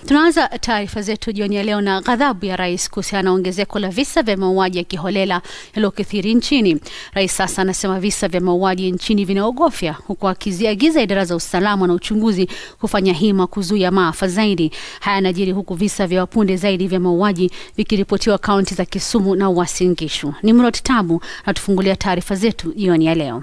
Tunaanza taarifa zetu jioni ya leo na ghadhabu ya rais kuhusiana na ongezeko la visa vya mauaji ya kiholela yaliyokithiri nchini. Rais sasa anasema visa vya mauaji nchini vinaogofya, huku akiziagiza idara za usalama na uchunguzi kufanya hima kuzuia maafa zaidi. Haya yanajiri huku visa vya wapunde zaidi vya mauaji vikiripotiwa kaunti za Kisumu na Uasin Gishu. Nimrod Tabu anatufungulia taarifa zetu jioni ya leo.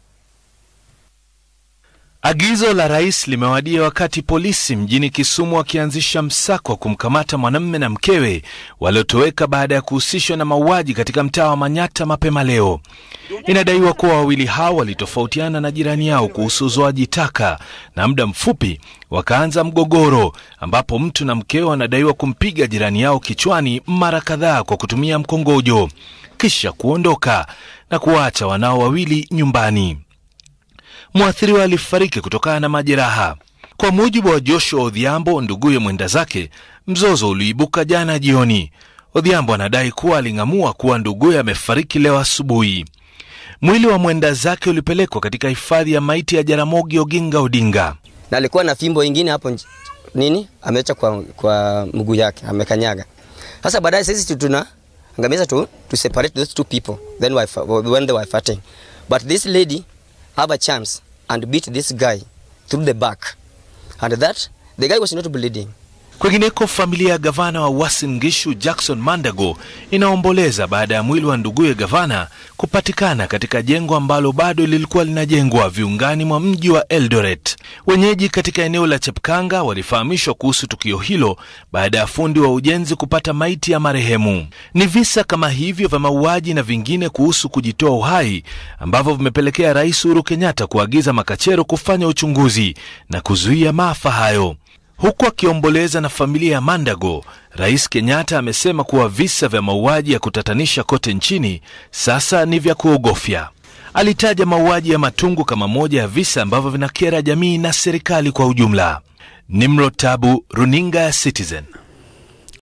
Agizo la rais limewadia wakati polisi mjini Kisumu wakianzisha msako wa kumkamata mwanamume na mkewe waliotoweka baada ya kuhusishwa na mauaji katika mtaa wa Manyata mapema leo. Inadaiwa kuwa wawili hao walitofautiana na jirani yao kuhusu uzoaji taka na muda mfupi wakaanza mgogoro, ambapo mtu na mkewe wanadaiwa kumpiga jirani yao kichwani mara kadhaa kwa kutumia mkongojo, kisha kuondoka na kuwaacha wanao wawili nyumbani. Mwathiriwa alifariki kutokana na majeraha. Kwa mujibu wa Joshua Odhiambo, nduguye mwenda zake, mzozo uliibuka jana jioni. Odhiambo anadai kuwa aling'amua kuwa nduguye amefariki leo asubuhi. Mwili wa mwenda zake ulipelekwa katika hifadhi ya maiti ya Jaramogi Oginga Odinga. na alikuwa na fimbo ingine hapo nj- nini ameacha kwa, kwa mguu yake amekanyaga. Sasa baadaye sisi tuna angamiza tu to separate those two people then we, when they were fighting but this lady have a chance and beat this guy through the back and that the guy was not bleeding Kwengineko, familia ya gavana wa Uasin Gishu Jackson Mandago inaomboleza baada ya mwili wa nduguye gavana kupatikana katika jengo ambalo bado lilikuwa linajengwa viungani mwa mji wa Eldoret. Wenyeji katika eneo la Chepkanga walifahamishwa kuhusu tukio hilo baada ya fundi wa ujenzi kupata maiti ya marehemu. Ni visa kama hivyo vya mauaji na vingine kuhusu kujitoa uhai ambavyo vimepelekea Rais Uhuru Kenyatta kuagiza makachero kufanya uchunguzi na kuzuia maafa hayo. Huku akiomboleza na familia ya Mandago, Rais Kenyatta amesema kuwa visa vya mauaji ya kutatanisha kote nchini sasa ni vya kuogofya. Alitaja mauaji ya Matungu kama moja ya visa ambavyo vinakera jamii na serikali kwa ujumla. Nimrod Tabu, runinga ya Citizen.